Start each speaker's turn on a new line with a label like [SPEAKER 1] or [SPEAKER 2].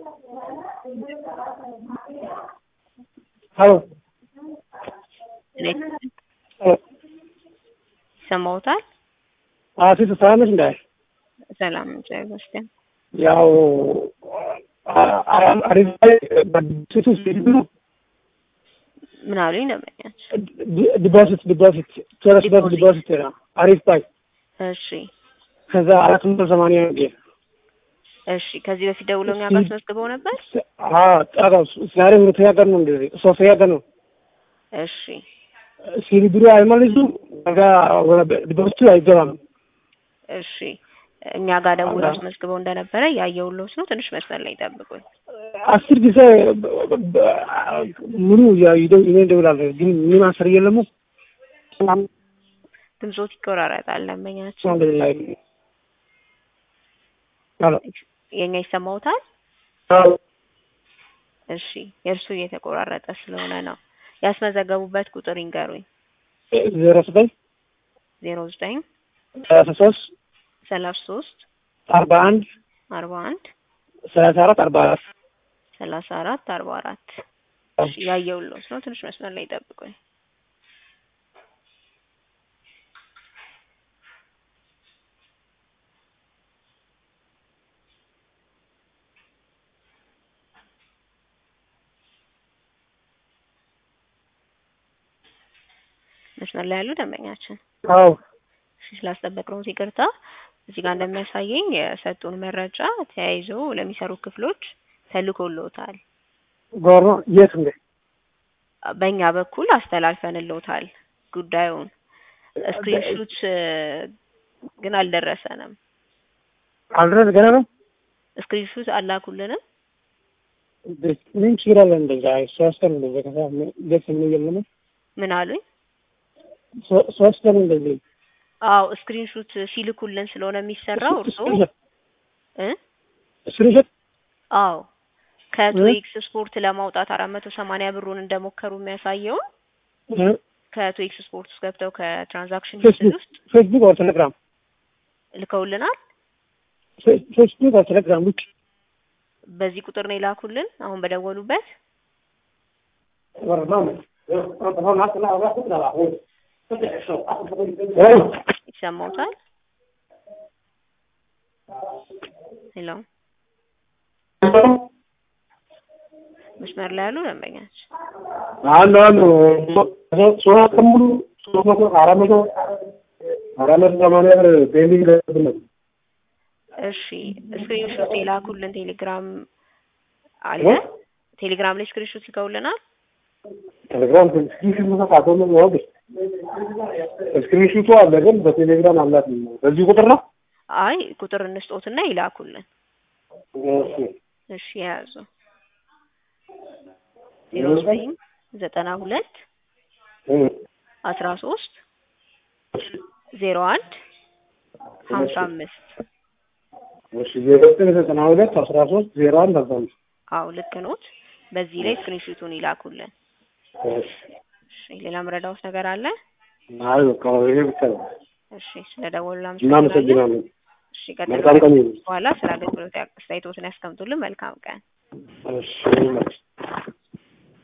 [SPEAKER 1] ሄሎ
[SPEAKER 2] ይሰማዎታል?
[SPEAKER 1] አዎ ሴት ሰላም ነሽ እንዳይ
[SPEAKER 2] ሰላም እግዚአብሔር ይመስገን።
[SPEAKER 1] ያው አሪፍ ላይ ሴቱ ሲሄዱ
[SPEAKER 2] ምን አሉኝ ደንበኛች?
[SPEAKER 1] ዲፖዚት ዲፖዚት ቸረስ በት ዲፖዚት ነው አሪፍ ባይ
[SPEAKER 2] እሺ
[SPEAKER 1] ከዛ አራት መቶ ሰማንያ ነው
[SPEAKER 2] እሺ። ከዚህ በፊት ደውለው እኛ ጋር አስመዝግበው ነበር?
[SPEAKER 1] አዎ ዛሬ ሁለተኛ ቀን ነው እንደዚህ ሶስተኛ ቀን ነው።
[SPEAKER 2] እሺ
[SPEAKER 1] ሲሪብሩ አይመልሱም ከዛ ዲፖዚቱ አይገባም።
[SPEAKER 2] እሺ እኛ ጋር ደውለው አስመዝግበው እንደነበረ ያየሁልዎት ነው። ትንሽ መስመር ላይ ጠብቁኝ።
[SPEAKER 1] አስር ጊዜ ሙሉ ይደው እኔ እደውላለሁ ግን ምን አስር የለሙ
[SPEAKER 2] ድምጾት ይቆራረጣል። ደንበኛችን
[SPEAKER 1] አልሐምዱሊላህ ሄሎ
[SPEAKER 2] የኛ ይሰማዎታል?
[SPEAKER 1] አዎ
[SPEAKER 2] እሺ የእርሱ እየተቆራረጠ ስለሆነ ነው። ያስመዘገቡበት ቁጥር ይንገሩኝ።
[SPEAKER 1] ዜሮ ዘጠኝ
[SPEAKER 2] ዜሮ ዘጠኝ
[SPEAKER 1] ሰላሳ ሶስት
[SPEAKER 2] ሰላሳ ሶስት
[SPEAKER 1] አርባ አንድ
[SPEAKER 2] አርባ አንድ
[SPEAKER 1] ሰላሳ አራት አርባ አራት
[SPEAKER 2] ሰላሳ አራት አርባ አራት እሺ ያየሁልዎት ነው። ትንሽ መስመር ላይ ጠብቁኝ። መስመር ላይ ያሉ ደንበኛችን
[SPEAKER 1] አዎ
[SPEAKER 2] እሺ ስላስጠበቅነው ይቅርታ። እዚህ ጋር እንደሚያሳየኝ የሰጡን መረጃ ተያይዞ ለሚሰሩ ክፍሎች ተልኮልዎታል።
[SPEAKER 1] ጎሮ የት እንደ
[SPEAKER 2] በእኛ በኩል አስተላልፈንልዎታል ጉዳዩን። ስክሪንሹት ግን አልደረሰንም።
[SPEAKER 1] አልድረስ ገና ነው።
[SPEAKER 2] ስክሪንሹት አላኩልንም።
[SPEAKER 1] ምን ችግር አለ? እንደዛ ሶስት ቀን እንደዛ ከዛ ደስ የሚል የለም።
[SPEAKER 2] ምን አሉኝ?
[SPEAKER 1] ሶስት ቀን እንደዚህ
[SPEAKER 2] አዎ ስክሪንሹት ሲልኩልን ስለሆነ የሚሰራው እርስዎ እ
[SPEAKER 1] ስክሪንሾት
[SPEAKER 2] አዎ ከቶ ኤክስ ስፖርት ለማውጣት አራት መቶ ሰማንያ ብሩን እንደሞከሩ የሚያሳየውን ከቶ ኤክስ ስፖርት ውስጥ ገብተው ከትራንዛክሽን ሂስትሪ ውስጥ
[SPEAKER 1] ፌስቡክ ኦር ቴሌግራም
[SPEAKER 2] ልከውልናል።
[SPEAKER 1] ፌስቡክ ኦር ቴሌግራም ውጭ
[SPEAKER 2] በዚህ ቁጥር ነው የላኩልን አሁን በደወሉበት። ይሰማዎታል? ሄሎ መስመር ላይ ያሉ ደንበኛች
[SPEAKER 1] አሉ አሉ ሶስት ቀን ሙሉ ሶስት መቶ አራት መቶ አራት መቶ ሰማንያ ብር ፔንዲንግ ነው።
[SPEAKER 2] እሺ ስክሪንሾት የላኩልን ቴሌግራም አለ። ቴሌግራም ላይ ስክሪንሾት ልከውልናል።
[SPEAKER 1] ቴሌግራም ስክሪንሹት መሳት ነው ነው ስክሪንሹቱ አለ ግን በቴሌግራም አላት በዚህ ቁጥር ነው።
[SPEAKER 2] አይ ቁጥር እንስጦትና ይላኩልን።
[SPEAKER 1] እሺ
[SPEAKER 2] እሺ የያዙ ዜሮ ዘጠኝ ዘጠና ሁለት አስራ ሶስት ዜሮ አንድ ሀምሳ አምስት
[SPEAKER 1] እሺ ዜሮ ዘጠኝ ዘጠና ሁለት አስራ ሶስት ዜሮ አንድ ሀምሳ አምስት
[SPEAKER 2] አዎ ልክ ኖት። በዚህ ላይ ስክሪንሹቱን ይላኩልን።
[SPEAKER 1] እሺ
[SPEAKER 2] እሺ ሌላ ምረዳውት ነገር አለ?
[SPEAKER 1] አይ በቃ ይሄ ብቻ ነው።
[SPEAKER 2] እሺ ስለደወሉ
[SPEAKER 1] እናመሰግናለን።
[SPEAKER 2] እሺ
[SPEAKER 1] መልካም ቀን
[SPEAKER 2] ቀጥሎ
[SPEAKER 1] ይሁን።
[SPEAKER 2] በኋላ ስለ አገልግሎት አስተያየቶትን ያስቀምጡልን። መልካም ቀን።
[SPEAKER 1] እሺ